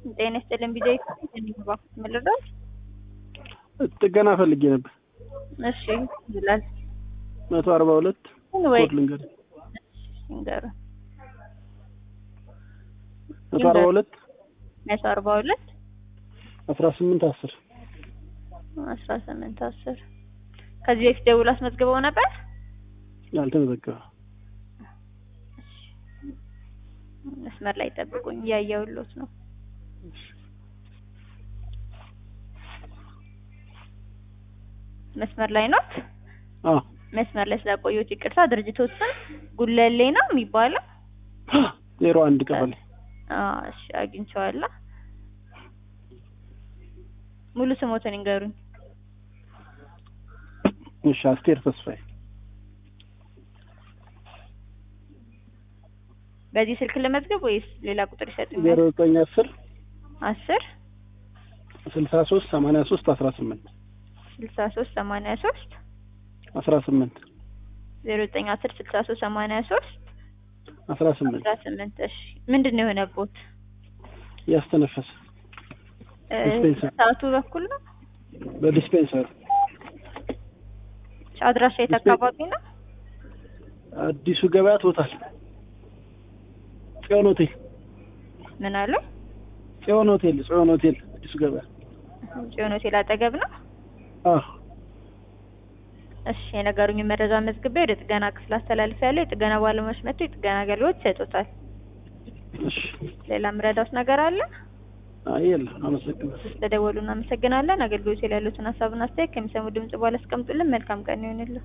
ጤና ይስጥልኝ ቢጃይ የሚባል ምልድረስ ጥገና ፈልጌ ነበር። እሺ ይላል መቶ አርባ ሁለት ወይ ኮድ ልንገር ንገሩ መቶ አርባ ሁለት መቶ አርባ ሁለት አስራ ስምንት አስር አስራ ስምንት አስር ከዚህ በፊት ደውል አስመዝግበው ነበር። ያልተመዘገበ መስመር ላይ ጠብቁኝ፣ እያየሁሎት ነው። መስመር ላይ ኖት? አዎ መስመር ላይ ስላቆየሁት ይቅርታ። ድርጅቶች ስም ጉለሌ ነው የሚባለው? ዜሮ አንድ ቀበሌ አዎ እሺ፣ አግኝቼዋለሁ። ሙሉ ስሞትን ይንገሩኝ። እሺ አስቴር ተስፋዬ በዚህ ስልክ ለመዝገብ ወይስ ሌላ ቁጥር ይሰጡኛል? ዜሮ ዘጠኝ አስር አስር ስልሳ ሶስት ሰማንያ ሶስት አስራ ስምንት ስልሳ ሶስት ሰማንያ ሶስት አስራ ስምንት ዜሮ ዘጠኝ አስር ስልሳ ሶስት ሰማንያ ሶስት አስራ ስምንት አስራ ስምንት እሺ ምንድን ነው የሆነቦት? ያስተነፈሰ እ ዲስፔንሰር። ሰዓቱ በኩል ነው። በዲስፔንሰር አድራሻ የት ዲስፔንሰር። አካባቢ ነው? አዲሱ ገበያ ቶታል ጽዮን ሆቴል ምን አሉ? ጽዮን ሆቴል ጽዮን ሆቴል አዲሱ ገበያ ጽዮን ሆቴል አጠገብ ነው። አዎ እሺ የነገሩኝ መረጃ መዝግቤ ወደ ጥገና ክፍል አስተላልፌያለሁ። የጥገና ባለሙያዎች መጥተው የጥገና አገልግሎት ይሰጡታል። እሺ ሌላ ምረዳውስ ነገር አለ? አይ የለም አመሰግናለሁ ስለደወሉ እናመሰግናለን። አገልግሎት ላይ ያሉትን ሀሳብና አስተያየት ከሚሰሙ ድምጽ በኋላ አስቀምጡልን። መልካም ቀን ይሁንልን።